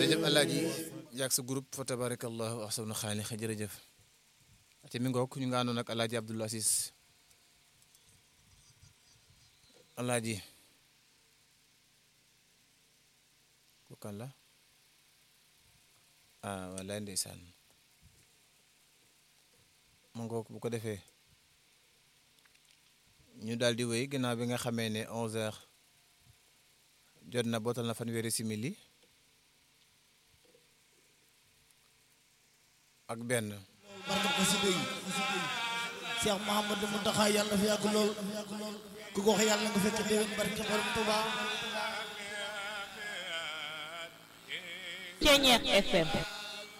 jërëjëf alaaji yaag sa groupe fa tabarakallahu ahsanu xaaliq jërëjëf te mi ngoog ñu nga àndoon ak alaaji Abdoul Aziz alaaji ku kan la ah wallaay ndeysaan mu ngoog bu ko defee ñu daal di wéy ginnaaw bi nga xamee ne 11h jot na bootal na fanweeri simili ak benn. barke xasida yi Cheikh Mouhamadou Mountakha yàlla fi yàgg lool ku ko wax yàlla nga fekk déwén barke borom Touba Ceñeex FM